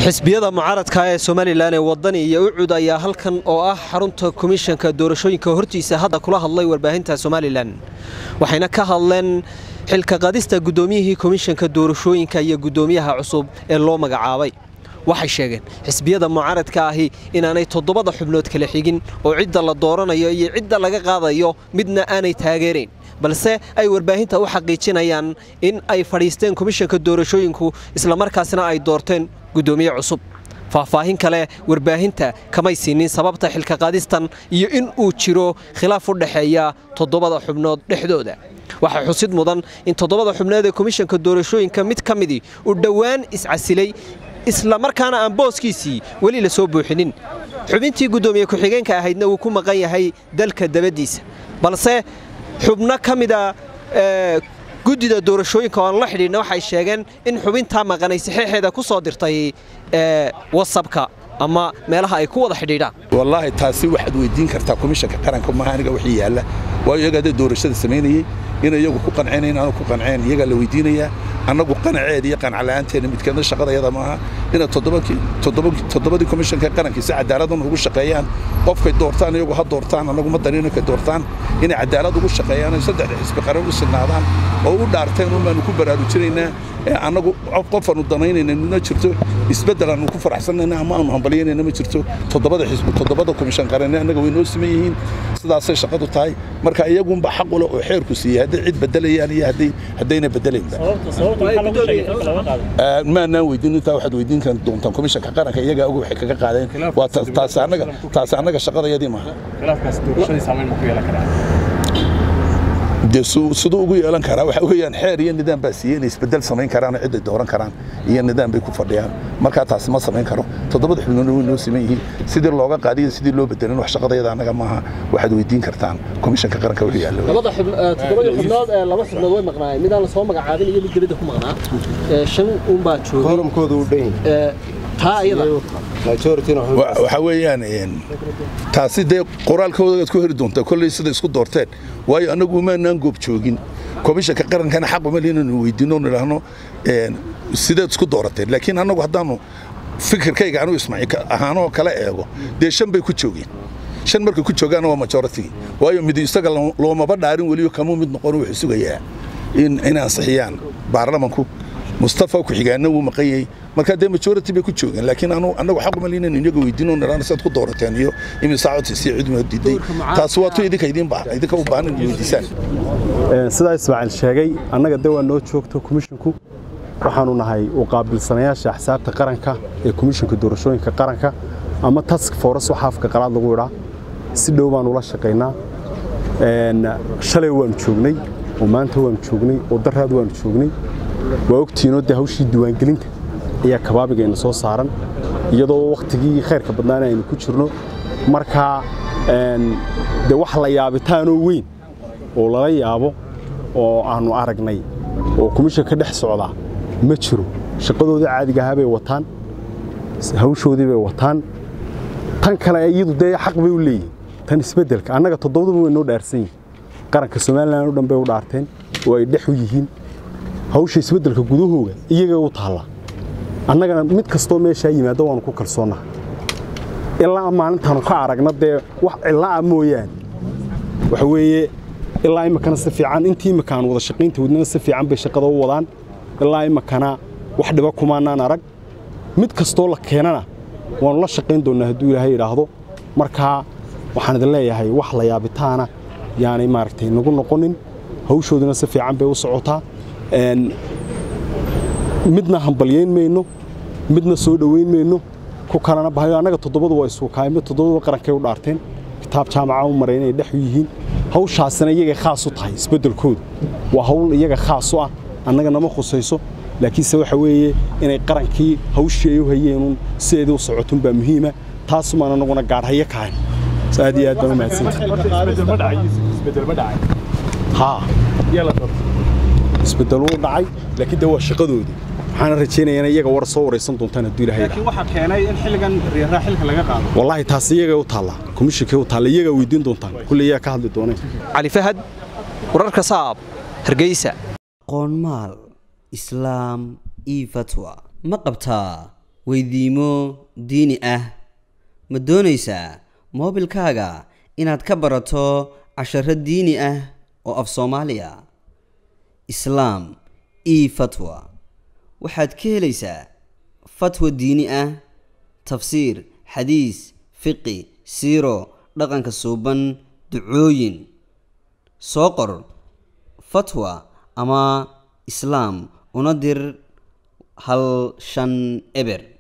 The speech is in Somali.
xisbiyada mucaaradka ee somalilan ee wadani iyo ucud ayaa halkan oo ah xarunta komishanka doorashooyinka hortiisa hadda kula hadlay warbaahinta somalilan waxayna ka hadleen xilka qadista guddoomiyihii komishanka doorashooyinka iyo guddoomiyaha cusub ee loo magacaabay waxay sheegeen xisbiyada mucaaradka ahi inaanay toddobada xubnood kala xigin oo cidda la dooranayo iyo cidda laga qaadayo midna aanay taageerayn balse ay warbaahinta u xaqiijinayaan in ay fadhiisteen komishanka doorashooyinku islamarkaasna ay doorteen guddoomiye cusub faahfaahin kale warbaahinta kamay siinin sababta xilka qaadistan iyo in uu jiro khilaaf u dhexeeya toddobada xubnood dhexdooda waxaa xusid mudan in toddobada xubnood ee komishanka doorashooyinka mid ka midii uu dhowaan iscasilay islamarkaana aan booskiisii weli la soo buuxinin xubintii guddoomiye ku-xigeenka ahaydna wuu ku maqan yahay dalka dabaddiisa balse xubno ka mida guddida doorashooyinka oo aan la xidhiidhna waxay sheegeen in xubintaa maqanay saxiixeeda ku soo dirtay wasabka ama meelaha ay ku wada xidhiidhaan wallaahi taasi waxaad weydiin kartaa komishanka qaranka maaha aniga wixii yaalla waayo iyaga hadday doorashada samaynayey inay iyagu ku qancinayn aanu ku qanceen iyagaa la weydiinayaa annagu qanaceeda iyo qancala'aanteena midkeedna shaqadayada maaha inay toddobadii komishanka qaranka si cadaaladun ugu shaqeeyaan qofkay doortaan iyagu ha doortaan annagu ma danin inkay doortaan inay cadaalad ugu shaqeeyaan ay saddexda xisbi qaran u sinaadaan oo u dhaarteen un baanu ku baraarujinaynaa ee annagu qofaanu danaynayna ma jirto isbeddel aanu ku faraxsanayna ama aanu hambalyaynayna ma jirto toddobada xisbi toddobada komishan qaranne annaga way noo siman yihiin sidaasay shaqadu tahay marka iyagunba xaq u leh oo xeerku siiyey hadday cid beddelayaan iyo haddayna beddelaynba maanaan weydiin intaa waxaad weydiin doontaan komishanka qaranka iyagaa oga waxay kaga qaadeen waa taasi annaga shaqadayadii maaha dee siduu ugu yeelan karaa waxa weeyaan xeer iyo nidaam baa siiyey inay isbeddel samayn karaan cidday dooran karaan iyo nidaam bay ku fadhiyaan markaa taasi ma samayn karo toddobada xubnoodna way noo siman yihiin sidii looga qaadiyo sidii loo bedelin wax shaqadayada annaga maaha waxaad weydiin kartaan komishanka qaranka wuxuu yaallo toddobadii xubnood laba xubnood way maqnaayeen midaan la soo magacaabin iyo mid dibadda ku maqnaa shan unbaa joogay forumkooda u dhan taa iyada waxaa weeyaan taasi dee qoraalkoodaad ku heri doontaa kolley sida isku doorteen waayo annagu umaanaan goob joogin komishanka qarankana xaq uma inaynu weydiinno nidhaahno sideed isku doorateen laakiin annagu haddaanu fikirkayga anu ismaaciil ahaanoo kala eego dee shan bay ku joogeen shan markay ku joogaana waa majority waayo mid isaga loomaba dhaarin weliyo kamuu mid noqon wuxuu sugayaa in ansixiyaan baarlamanku mustafa ku-xigaana wuu maqanyey markaa dee majority bay ku joogeen laakiin annagu xaq uma liinan iyaga weydiino nidhaana sidaad ku doorateen iyo imisaa codsiisiyo cid ma diiday taasi waa tu idinka idinka u baahan in weydiisaan sidaa ismaaciil sheegay annaga de waa noo joogto komishinku waxaanu nahay u qaabilsanayaasha axsaabta qaranka ee komishinka doorashooyinka qaranka ama task force waxa afka qalaad lagu idhaa si dhow baanu ula shaqaynaa shalay waanu joognay oo maanta waanu joognay oo daraad waanu joognay waa ogtiinoo dee hawshii diiwaangelinta ayaa kabaabigayna soo saaran iyadoo wakhtigii khayrka badnaana aynu ku jirno markaa dee wax la yaabitaanoo weyn oo lala yaabo oo aannu aragnay oo komishan ka dhex socdaa ma jiro shaqadoodii caadiga ahaa bay wataan hawshoodii bay wataan tan kale iyadu dee xaq bay u leeyihin tan isbeddelka annaga toddobaduba way noo dhaarsan yihin qaranka somalilan o dhan bay u dhaarteen oo ay dhex u yihiin hawsha isbeddelka gudahooga iyaga u taalla annagana mid kastoo meeshaa yimaado waanu ku kalsoonnaha ilaa maalintaanu ka aragna dee wax cilla'a mooyaane waxa weeye ilaa iminkana si fiican intii imminka aan wada shaqaynta wadnana si fiican bay shaqada u wadaan ilaa iminkana wax dhiba kumaanaan arag mid kastoo la keenana waannu la shaqayn doonnaa hadduu ilaahay idhaahdo markaa waxaan idin leeyahay wax la yaabitaana yaanay maaragtay nagu noqonin hawshooduna si fiican bay u socotaa midna hambalyayn mayno midna soo dhowayn mayno ku kalena bahayo annaga toddobadu waa isuukaay mid toddobaduba qarankay u dhaarteen kitaab jaamaca u maray inay dhex u yihiin hawshaasina iyagay khaas u tahay isbeddelkooda waa hawl iyaga khaas u ah annaga nama khusayso laakiinse waxa weeye inay qarankii hawshii ay u hayeenun sideedii u socotun baa muhiima taasumaan annaguna gaarhayo kahayn aad iyo aad baan u mahadsantahay isbeddel wuu dhacay laakiin dee waa shaqadoodii waxaana rajaynayaa iyaga war soo waraysan doontaan hadduu ilaahay laakiin waxaa keenay in xilligan riyaraa xilka laga qaado wallaahi taasi iyaga u taallaa komishinkay u taalla iyagaa weydiin doontaan kulley iyaga ka hadli dooneen cali fahad wararka saab hargeysa qoonmaal islaam io fatwa ma qabtaa weydiimo diini ah ma doonaysaa moobilkaaga inaad ka barato casharo diini ah oo af soomaaliya islaam e fatwa waxaad ka helaysaa fatwa diini ah tafsiir xadiis fiqi siiro dhaqanka suuban ducooyin soo qor fatwa ama islaam una dir hal shan eber